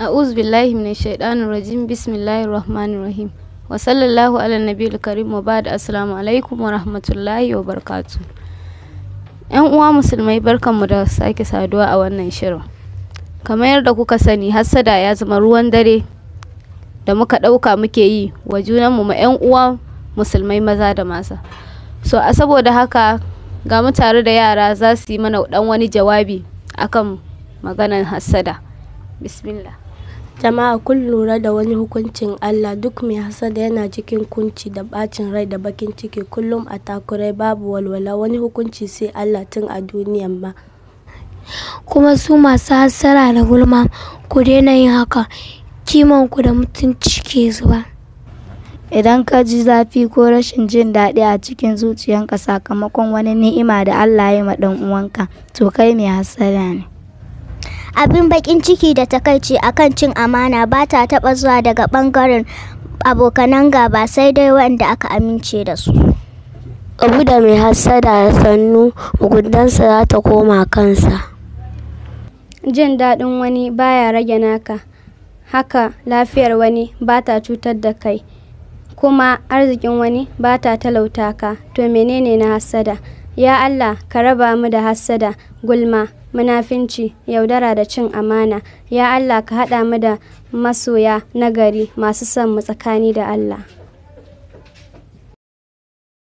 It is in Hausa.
a'udhu billahi minash shaitanir rajim bismillahir rahmanir rahim wa sallallahu ala nabiyil karim wa ba'd assalamu alaikum wa rahmatullahi wa barakatuh yan uwa musulmai barkanmu da sake saduwa a wannan shirin kamar yadda kuka sani hassada ya zama ruwan dare da muka ɗauka muke yi wa junanmu ma 'yan uwa musulmai maza da masa so a saboda haka ga mu tare da yara za su yi mana dan wani jawabi akan maganar hassada bismillah jama'a kun lura da wani hukuncin Allah duk mai hasada yana cikin kunci da bacin rai da bakin ciki kullum a takurai babu walwala wani hukunci sai Allah tun a duniyan ma kuma su masu hassara da gulma ku daina yin haka kimanku da mutunci ke zuba idan ka ji zafi ko rashin jin daɗi a cikin zuciyanka sakamakon wani ni'ima da Allah ya ma ɗan uwanka to kai mai hassada ne abin bakin ciki da takaici akan cin amana ba ta taba zuwa daga bangaren abokanan gaba sai dai wanda aka amince da su abu da mai hassada ya sannu mugundansa za ta koma kansa jin daɗin wani baya rage naka haka lafiyar wani ba ta cutar da kai kuma arzikin wani ba ta talauta ka to menene na hassada ya allah ka raba mu da hassada gulma munafinci yaudara da cin amana ya allah ka haɗa mu da masoya nagari masu son mu tsakani da allah